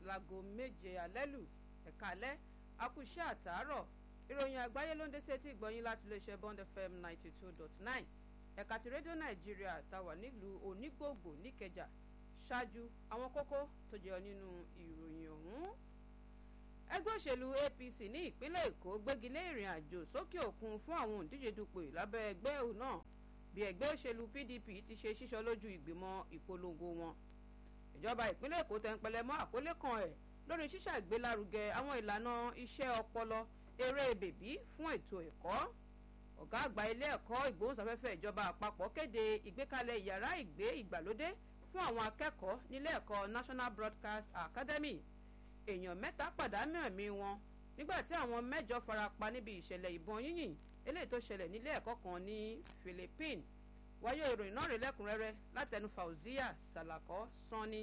láago méje alẹ́ lù ẹ̀ka alẹ́ akúṣẹ́ àtàárọ̀ ìròyìn àgbáyé ló ń dé sétí ìgbọ̀nyín láti iléeṣẹ́ bond fm ninety two dot nine ẹ̀ka ti rédíò nàìjíríà táwà nílùú onígbòògbò níkẹjà ṣáájú àwọn kókó tó jẹyọ nínú ìròyìn ọ̀hún ẹgbẹ́ òṣèlú apc ní ìpínlẹ̀ èkó gbégilé ìrìn àjò sókè òkun fún àwọn òǹdíje dupò lábẹ́ ẹgbẹ́ òun náà bí ẹgbẹ́ òṣèlú pdp ti ṣe ṣíṣọ lójú ìgbìmọ̀ ìpolongo wọn ìjọba ìpínlẹ̀ èkó tẹnpẹlẹ mọ́ àkọlé kan ẹ̀ lórí ṣíṣàgbélárugẹ àwọn ìlànà iṣẹ́ ọpọlọ eré bèbí fún ètò ẹ̀kọ́ ọ̀gá àgbà ilé ẹ̀kọ́ ìgbóhùnsáfẹ́fẹ́ ìjọba àpapọ̀ kéde ìgbékalẹ̀ yàrá ìgbé ìgbàlódé fún àwọn akẹ́kọ̀ọ́ nílé ẹ̀kọ́ national broadcast academy èèyàn mẹ́ta pàdánù ẹ̀mí wọn nígbà tí àwọn mẹ́jọ farapa níbi ìṣẹ̀lẹ̀ ìbọn yínyìn eléyìí tó ṣẹlẹ̀ nílé ẹ̀kọ́ kan ní philippines wáyé ìròyìn náà rí lẹ́kùnrẹ́rẹ́ látẹnu fauzia salako sanni.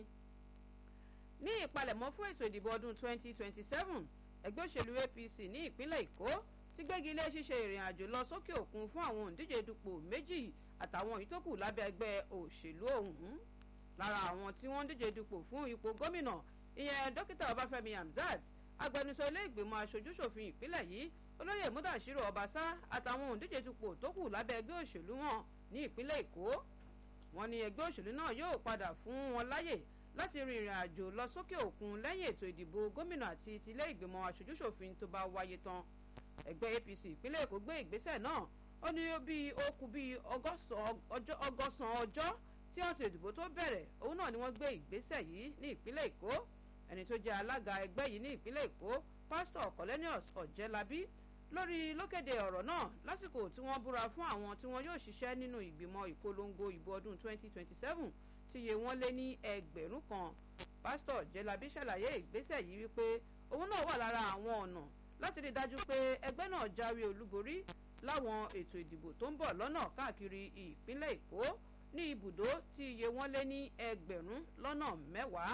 ní ìpalẹ̀mọ́ fún ètò ìdìbò ọdún 2027 ẹgbẹ́ òṣèlú apc ní ìpínlẹ̀ èkó ti gbégi ilé ṣíṣe ìrìn àjò lọ sókè òkun fún àwọn òǹdíje dupò méjì àtàwọn ìtókù lábẹ́ ẹgbẹ́ òṣèlú ọ̀hún lára àwọn tí wọ́n ń díje dupò fún ipò gómìnà ìyẹn dókítà ọbáfẹ́mi hamzat agbẹnusọ ilé ìgbìmọ̀ aṣojúṣòfin ìpínlẹ̀ yìí olóyè mudashiru ọbaṣá àtàwọn òǹdíje dupò tó kù lábẹ́ ẹgbẹ́ òṣèlú wọn ní ìpínlẹ̀ èkó wọn ní ẹgbẹ́ òṣèlú náà yóò padà fún wọn láyè láti rin ìrìn àjò lọ sókè òkun lẹ́yìn ètò ìdìbò gómìnà àti tilé ìgbìmọ̀ aṣojúṣòfin tó bá wáyé tán ẹgbẹ́ apc ìpínlẹ̀ èkó gbé ìgbésẹ̀ náà ó ní bí ó kù bí ọgọ́sàn ọjọ́ tí ọ̀tọ̀ ìdìbò tó bẹ̀rẹ̀ òun náà ni wọ́n gbé ìgbésẹ̀ yìí ní ìpínlẹ̀ èkó ẹni tó jẹ́ alága ẹgbẹ́ yìí ní ìpínlẹ̀ èkó pásítọ̀ colenius ọ̀jẹ́lábí lórí lókèdè ọ̀rọ̀ náà lásìkò tí wọ́n búra fún àwọn tí wọ́n yóò ṣiṣẹ́ nínú ìgbìmọ̀ ìpolongo ìbò ọdún 2027 tí iye wọn lé ní ẹgbẹ̀rún kan pásítọ̀ ọ̀jẹ́lábí ṣàlàyé ìgbésẹ̀ yìí wípé òun náà wà lára àwọn ọ̀nà láti rí i dájú pé ẹgbẹ́ náà jáwé olúborí láwọn ètò ìdìbò tó ń bọ̀ lọ́nà káàkiri ìpínlẹ̀ èkó ní ibùdó tí iye wọn lé ní ẹgbẹ̀rún lọ́nà mẹ́wàá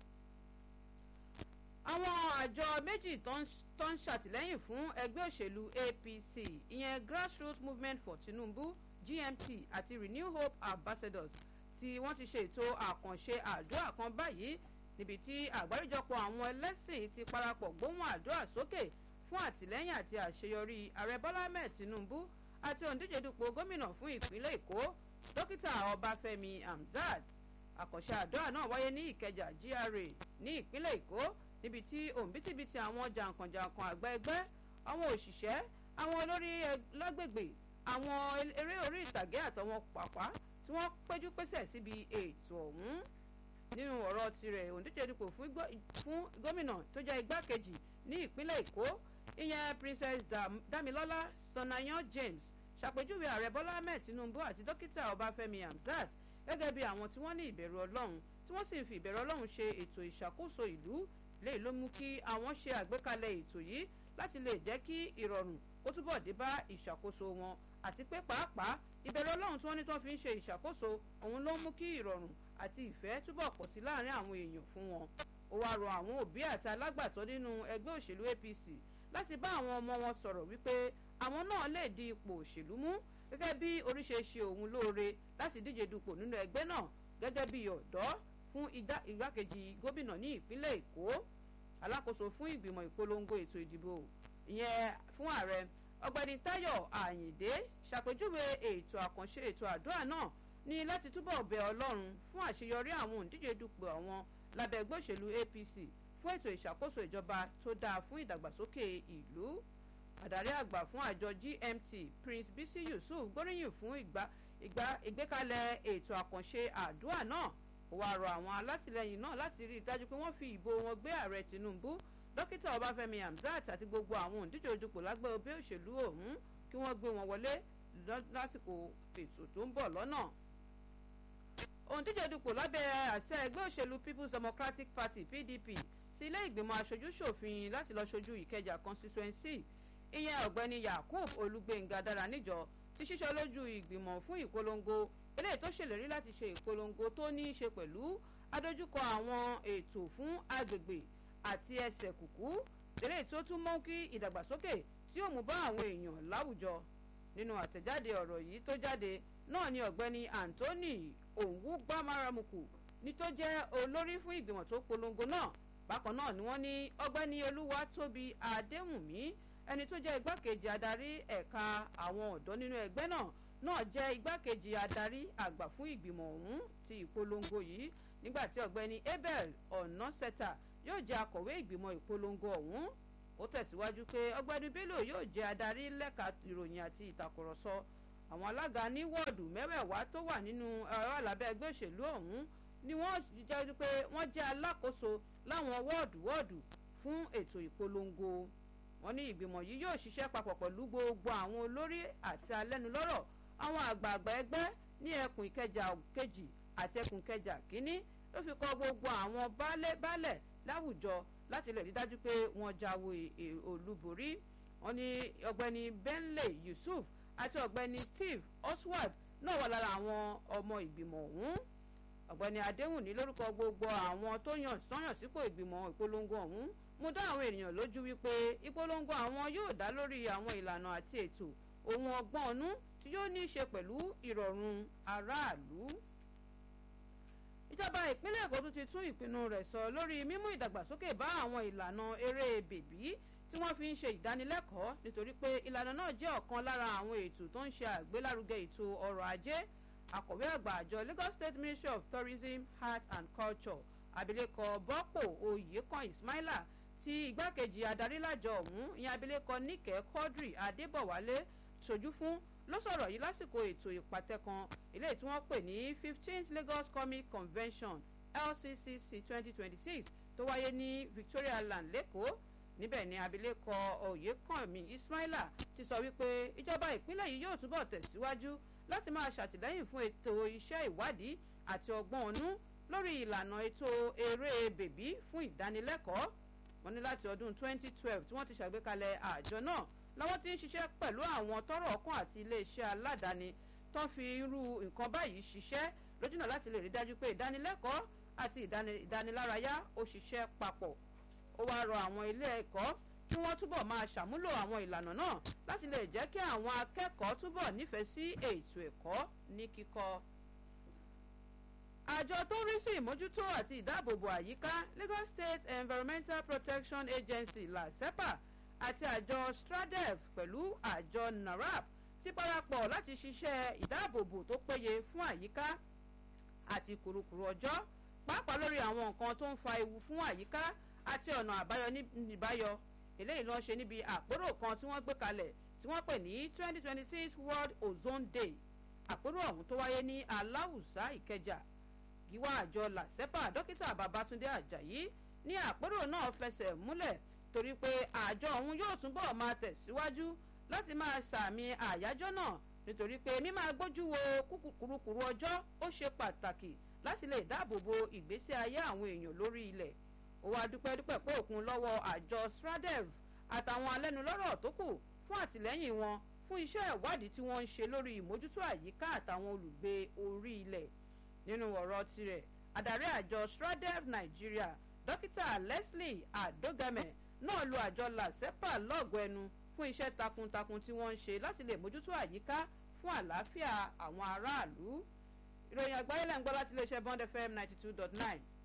àwọn àjọ méjì tó ń ṣàtìlẹ́yìn fún ẹgbẹ́ òṣèlú apc ìyẹn grassroots movement for tinubu gmt àti renew hope ambassadors tí wọ́n ti ṣe ètò àkànṣe àdúrà kan báyìí níbi tí àgbáríjọpọ̀ àwọn ẹlẹ́sìn ti parapọ̀ gbóhùn àdúrà sókè fún àtìlẹ́yìn àti àṣeyọrí ààrẹ bọ́lá ahmed tinubu àti òǹdíje dupò gómìnà fún ìpínlẹ̀ èkó dókítà ọbáfẹ́mi hamzat àkànṣe àdúrà náà wáyé ní ìkẹjà gra ní ìpínlẹ̀ èkó níbi tí òǹbítíbitì àwọn jàǹkànjàǹkàn àgbà ẹgbẹ́ àwọn òṣìṣẹ́ àwọn olórí lágbègbè àwọn eré orí ìtàgé àtàwọn pàpà tí wọ́n péjú pésẹ̀ síbi ètò ọ̀hún nínú ọ̀rọ̀ tirẹ̀ òǹdíje dupò fún gómìnà tó jẹ́ igbákejì ní ìpínlẹ̀ èkó ìyẹn princess damilọ́lá sanayan james ṣàpèjúwe ààrẹ bọ́lá ahmed tinubu àti dókítà ọbáfẹ́mi hamzat gẹ́gẹ́ bí àwọn tí wọ́n ní ìbẹ̀rù ọlọ́run tí wọ́n sì ń fi ìbẹ̀rù ọlọ́run ṣe ètò ìṣàkóso ìlú léyìí ló mú kí àwọn ṣe àgbékalẹ̀ ètò yìí láti lè jẹ́ kí ìrọ̀rùn kó túbọ̀ dé bá ìṣàkóso wọn àti pé pàápàá ìbẹ̀rù ọlọ́run tí wọ́n ní tí wọ́n fi ń ṣe ìṣàkóso òun ló mú kí ìrọ̀rùn àti ìfẹ́ túbọ̀ pọ̀ sí láàrin àwọn èèyàn fún wọn ó wáá rọ àwọn òbí àti alágbàtọ́ nínú ẹgbẹ́ òṣèlú apc láti bá àwọn ọmọ wọn sọ̀rọ̀ wípé àwọn náà lè di ipò òṣèlú mú gẹ́gẹ́ bí oríṣi ṣe òun lóore láti díje dupò nínú ẹgbẹ́ náà gẹ́gẹ́ bí ọ̀dọ́ fún igbákejì gómìnà ní ìpínlẹ̀ èkó alákòóso fún ìgbìmọ̀ ìpolongo ètò ìdìbò ìyẹn fún ààrẹ ọgbẹni tayo ayinde ṣàpèjúwe ètò àkànṣe ètò àdúrà náà ní láti túbọ̀ bẹ ọlọ́run fún àṣeyọrí àwọn òǹdíje dupò àwọn lábẹ́ ẹgbẹ́ òṣèlú apc fún ètò ìṣàkóso ìjọba tó dáa fún ìdàgbàsókè ìlú adarí àgbà fún àjọ gmt prince bisi yusuf gbóríyìn fún ìgbékalẹ̀ ètò àkànṣe àdúrà náà ó wáá rọ àwọn alátìlẹyìn náà láti rí i dájú pé wọ́n fi ìbò wọn gbé ààrẹ tinubu dókítà ọbáfẹ́mi hamzat àti gbogbo àwọn òǹdíje ojúpò lágbẹ́ òbí òṣèlú ọ̀hún kí wọ́n gbé wọn wọlé lásìkò ètò tó ń bọ̀ lọ́nà òǹdíje dupò lábẹ́ àṣẹ ẹgbẹ́ òṣèlú people's democratic party pdp sí ilé ìgbìmọ̀ aṣojú ṣòfin láti lọ ṣojú ìkẹjà constituency ìyẹn ọ̀gbẹ́ni yakub olùgbẹ̀ngà dára níjọ ti ṣíṣọ́ lójú ìgbìmọ̀ fún ìpolongo eléyìí tó ṣèlérí láti ṣe ìpolongo tó ní í ṣe pẹ̀lú adójúkọ àwọn ètò fún agbègbè àti ẹsẹ̀ kùkú eléyìí tó tún mọ́ kí ìdàgbàsókè tí ó mú bá àwọn èèyàn láwùjọ nínú àtẹ̀jáde ọ̀rọ̀ yìí tó jáde náà ni ọ̀gbẹ́ni anthony òǹwú gbámáramùkù ní tó jẹ́ olórí fún ìgbìmọ̀ tó polongo náà bákan náà ni wọ́n ní ọgbẹ́ni olúwatóbi adéwùnmí ẹni tó jẹ́ igbákejì adarí ẹ̀ka àwọn ọ̀dọ́ nínú ẹgbẹ́ náà náà jẹ́ igbákejì adarí àgbà fún ìgbìmọ̀ ọ̀hún ti ìpolongo yìí nígbà tí ọ̀gbẹ́ni abel ọ̀nàṣẹ́ta yóò jẹ́ akọ̀wé ìgbìmọ̀ ìpolongo ọ̀hún ó tẹ̀síwájú pé ọ̀gbẹ́ni bello yóò jẹ́ adarí lẹ́ka ìròyìn àti ìtàkùrọ̀sọ àwọn alága ní wọ́ọ̀dù mẹ́wẹ̀ẹ̀wá tó wà nínú ẹ̀rọ alábẹ́ ẹgbẹ́ òṣèlú ọ̀hún ni wọ́n jẹ́ pé wọ́n jẹ́ alákòóso láwọn wọ́ọ̀dù wọ́ọ̀dù fún ètò ìpolongo wọ́n ní ìgbìmọ̀ yìí yóò ṣiṣẹ́ papọ̀ pẹ̀lú gbogbo àwọn olórí àti alẹ́nulọ́rọ̀ àwọn àgbààgbà ẹgbẹ́ ní ẹkùn ìkẹjà kejì àti ẹkùn ìkẹjà kínní ló fi kọ́ gbogbo àwọn baálẹ̀ baálẹ̀ láwùjọ láti lè rí dájú pé wọ́n jáwé olúborí wọ́n ní ọ̀gbẹ́ni benley yusuf àti ọ̀gbẹ́ni steve oswald náà wà lára àwọn ọmọ ìgbìmọ̀ ọ̀hún ọ̀gbẹ́ni adéhùnní lórúkọ gbogbo àwọn tó yàn sọ́yàn sípò ìgbìmọ̀ ìpolongo ọ̀hún mú dá àwọn ènìyàn lójú wípé ìpolongo àwọn yóò dá lórí àwọn ìlànà àti ètò ohun ọgbọ́n ọ̀nú tí yóò ní í ṣe pẹ̀lú ìrọ̀rùn aráàlú. ìjọba ìpínlẹ̀ èkó tún ti tún ìpinnu rẹ̀ sọ lórí mímú ìdàgbàsókè bá àwọn ìlànà eré bèbí tí wọ́n fi ń ṣe ìdánilẹ́kọ̀ọ́ nítorí pé ìlànà náà jẹ́ ọ̀kan lára àwọn ètò tó ń ṣe àgbélárugẹ ètò ọrọ̀ ajé akọ̀wé àgbà àjọ lagos state ministry of tourism art and culture abilékọ bọ́pò oyèkan ismaila tí igbákejì adarí lájọ ọ̀hún ìyẹn abilékọ níkẹ́ quadri adébọ̀wálé ṣojú fún ló sọ̀rọ̀ yìí lásìkò ètò ìpàtẹ kan eléyìí tí wọ́n pè ní fifteenth lagos comic convention lccc twenty twenty six tó wáyé ní victoria land lẹ́kọ̀ọ́ níbẹ̀ ni abilékọ oyèkànmí ismaila ti sọ wípé ìjọba ìpínlẹ̀ yìí yóò túbọ̀ tẹ̀síwájú láti máa ṣàtìlẹ́yìn fún ètò iṣẹ́ ìwádìí àti ọgbọ́n ọ̀nú lórí ìlànà ètò eré bèbí fún ìdánilẹ́kọ̀ọ́ wọn ní láti ọdún 2012 tí wọ́n ti ṣàgbékalẹ̀ àjọ náà làwọn ti ń ṣiṣẹ́ pẹ̀lú àwọn tọrọ ọkàn àti iléeṣẹ́ aládàáni tó ń fi irú nǹkan báyìí ṣiṣẹ́ lójúnà láti lè rí dájú pé ìdánilẹ́kọ̀ọ́ àti ìdánilárayá ó ṣiṣẹ́ papọ̀ ó wáá rọ àwọn ilé ẹ̀kọ́ kí wọ́n túbọ̀ máa ṣàmúlò àwọn ìlànà náà láti lè jẹ́ kí àwọn akẹ́kọ̀ọ́ túbọ̀ nífẹ̀ẹ́ sí ètò ẹ̀kọ́ ní kíkọ́. àjọ tó ń rí sí ìmójútó àti ìdáàbòbò àyíká lagos state environmental protection agency lasepa àti àjọ stradev pẹ̀lú àjọ narap ti parapọ̀ láti ṣiṣẹ́ ìdáàbòbò tó péye fún àyíká àti kùrukùru ọjọ́ pàápàá lórí àwọn nǹkan tó ń fa ewu fún àyíká àti ọ̀nà àbáyọ níbáyọ eléyìí ló ń ṣe níbi àpérò kan tí wọ́n gbé kalẹ̀ tí wọ́n pè ní twenty twenty six world ozone day àpérò ọ̀hún tó wáyé ní aláwùsá ìkẹjà gíwá àjọ làṣẹ́pà dókítà babatunde ajayi ní àpérò náà fẹsẹ̀ múlẹ̀ torí pé àjọ ọ̀hún yóò túbọ̀ máa tẹ̀síwájú láti máa sàmì àyájọ́ náà nítorí pé mímáa gbójú wo kúrukùru ọjọ́ ó ṣe pàtàkì láti lè dáàbò bo ìgbésí ayé àwọn èèyàn lórí ilẹ̀ ó wá dúpẹ́ dúpẹ́ pé òkun lọ́wọ́ àjọ stradev àtàwọn alẹ́nulọ́rọ̀ tó kù fún àtìlẹ́yìn wọn fún iṣẹ́ ìwádìí tí wọ́n ń ṣe lórí ìmójútó àyíká àtàwọn olùgbé orí ilẹ̀ nínú ọ̀rọ̀ tirẹ̀ adarí àjọ stradev nigeria dókítà leslie adogame náà lo àjọ lasepa lọ́gọ̀ ẹnu fún iṣẹ́ takuntakun tí wọ́n ń ṣe láti lè mójútó àyíká fún àlàáfíà àwọn aráàlú ìròyìn àgbáyé lẹ́ńgbọ́ láti iléeṣẹ́ bond fm ninety two dot nine